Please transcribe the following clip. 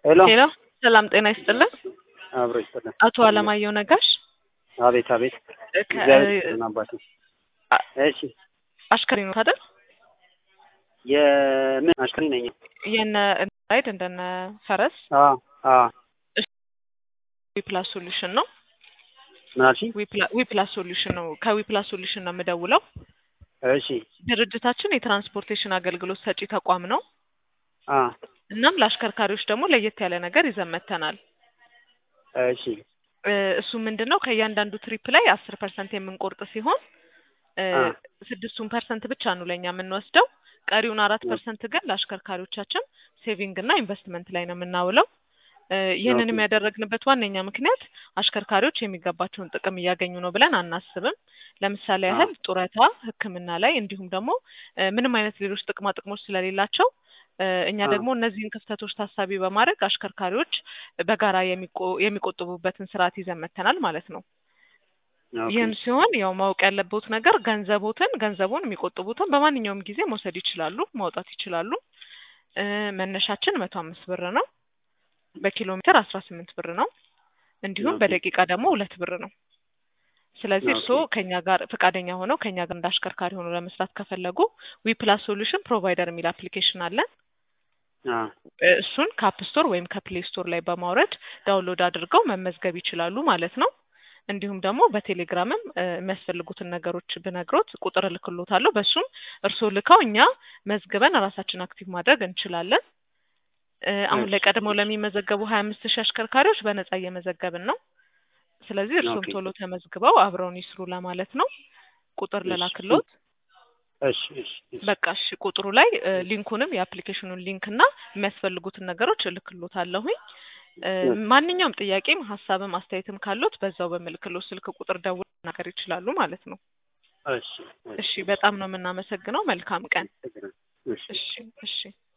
ሄሎ ሄሎ ሰላም ጤና ይስጥልን። አብሮ ይስጥልን። አቶ አለማየሁ ነጋሽ አቤት አቤት። ከ- እግዚአብሔር ይስጥልን አባቴ። አ- እሺ አሽከሪ ነው አይደል? የምን አሽከሪ ነኝ? የነ ራይድ እንደነ ፈረስ አ አ ዊፕላስ ሶሉሽን ነው። ምን አልሽኝ? ዊፕላ- ዊፕላስ ሶሉሽን ነው። ከዊፕላስ ሶሉሽን ነው የምደውለው። እሺ ድርጅታችን የትራንስፖርቴሽን አገልግሎት ሰጪ ተቋም ነው። አ እናም ለአሽከርካሪዎች ደግሞ ለየት ያለ ነገር ይዘን መጥተናል። እሺ እ፣ እሱ ምንድን ነው ከእያንዳንዱ ትሪፕ ላይ አስር ፐርሰንት የምንቆርጥ ሲሆን እ፣ አ ስድስቱን ፐርሰንት ብቻ ነው ለእኛ የምንወስደው። ቀሪውን አራት ኦኬ። ፐርሰንት ግን ለአሽከርካሪዎቻችን ሴቪንግ እና ኢንቨስትመንት ላይ ነው የምናውለው። እ፣ ይህንንም ኦኬ። ያደረግንበት ዋነኛ ምክንያት አሽከርካሪዎች የሚገባቸውን ጥቅም እያገኙ ነው ብለን አናስብም። ለምሳሌ አ ያህል ጡረታ፣ ሕክምና ላይ እንዲሁም ደግሞ እ፣ ምንም አይነት ሌሎች ጥቅማ ጥቅሞች ስለሌላቸው እ፣ እኛ አ ደግሞ እነዚህን ክፍተቶች ታሳቢ በማድረግ አሽከርካሪዎች በጋራ የሚቆ- የሚቆጥቡበትን ስርዓት ይዘን መጥተናል ማለት ነው። ኦኬ ይህም ሲሆን ያው ማወቅ ያለበት ነገር ገንዘቦትን ገንዘቡን የሚቆጥቡትን በማንኛውም ጊዜ መውሰድ ይችላሉ፣ ማውጣት ይችላሉ። እ፣ መነሻችን መቶ አምስት ብር ነው። በኪሎ ሜትር አስራ ስምንት ብር ነው። እንዲሁም ኦኬ በደቂቃ ደግሞ ሁለት ብር ነው። ስለዚህ ኦኬ እርስዎ ከኛ ጋር ፈቃደኛ ሆነው ከኛ ጋር እንደ አሽከርካሪ ሆነው ለመስራት ከፈለጉ ዊፕላስ ሶሉሽን ፕሮቫይደር የሚል አፕሊኬሽን አለን። አ እ፣ እሱን ከአፕ ስቶር ወይም ከፕሌይ ስቶር ላይ በማውረድ ዳውንሎድ አድርገው መመዝገብ ይችላሉ ማለት ነው። እንዲሁም ደግሞ በቴሌግራምም እ፣ የሚያስፈልጉትን ነገሮች ብነግሮት ቁጥር እልክሎታለሁ። በሱም እርስዎ ልከው እኛ መዝግበን ራሳችን አክቲቭ ማድረግ እንችላለን። እ፣ አሁን ላይ እሺ ቀድመው ለሚመዘገቡ ሀያ አምስት ሺህ አሽከርካሪዎች በነጻ እየመዘገብን ነው። ስለዚህ እርስዎም ኦኬ ቶሎ ተመዝግበው አብረውን ይስሩ ለማለት ነው። ቁጥር እሺ ልላክሎት። እሺ እሺ እሺ በቃ እሺ፣ ቁጥሩ ላይ እ፣ ሊንኩንም የአፕሊኬሽኑን ሊንክ እና የሚያስፈልጉትን ነገሮች እልክሎታለሁኝ። እ፣ እሺ ማንኛውም ጥያቄም ሀሳብም አስተያየትም ካሉት በዛው በምልክሎ ስልክ ቁጥር ደውለው መናገር ይችላሉ ማለት ነው። እሺ እሺ፣ እሺ በጣም ነው የምናመሰግነው። መልካም ቀን። እሺ እሺ፣ እሺ።